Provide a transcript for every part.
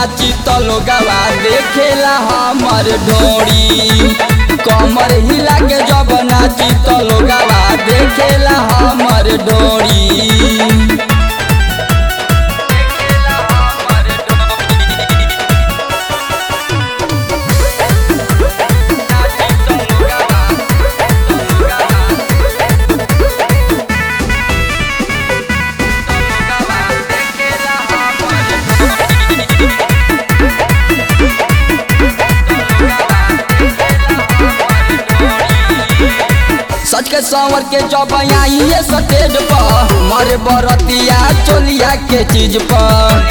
नाची तो लोगवा देखेला हमर ढोड़ी कमर हिला के जब नाची तो लोगवा देखेला हमर ढोड़ी सच के संवर के जब आइए स्टेज पर मरे बरतिया चोलिया के चीज पर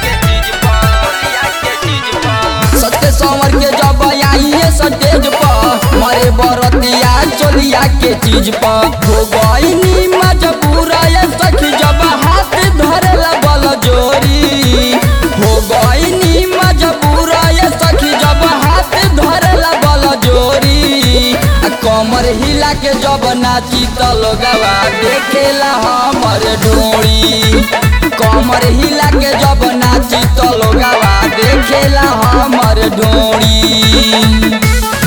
सच के संवर के जब आइए स्टेज पर मरे बरतिया चोलिया के चीज पर हो गई मजबूर ये सखी जब हाथ धरे बल जोरी हो गई मजबूर ये सखी जब हाथ धरे बल जोरी आ कमर हिला के जब नाची त लोगवा देखेला हमर ढोड़ी कमर हिला के जब नाची त लोगवा देखेला हमर ढोड़ी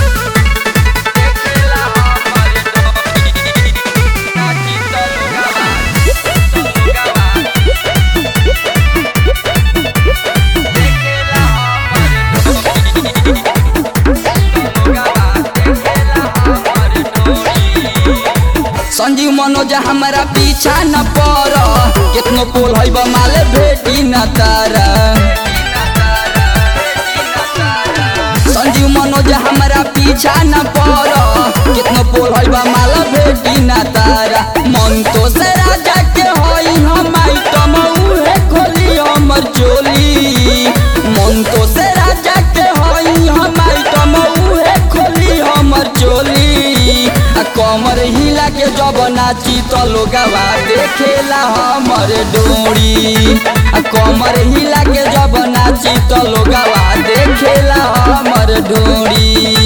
संजीव मनोज हमारा पीछा न पड़ कितनो पोल है माले भेटी न तारा संजीव मनोज हमारा पीछा न पड़ कितनो पोल है माला भेटी न तारा मन तो से राजा के होई हम आइटम उहे खोली हमर चोली मन तो से राजा के होई हम आइटम उहे खोली हमर चोली आ कमर हिला के जब नाची तो लोगवा देखेला हमर डोरी आ कमर हिला के जब नाची तो लोगवा देखेला हमर डोरी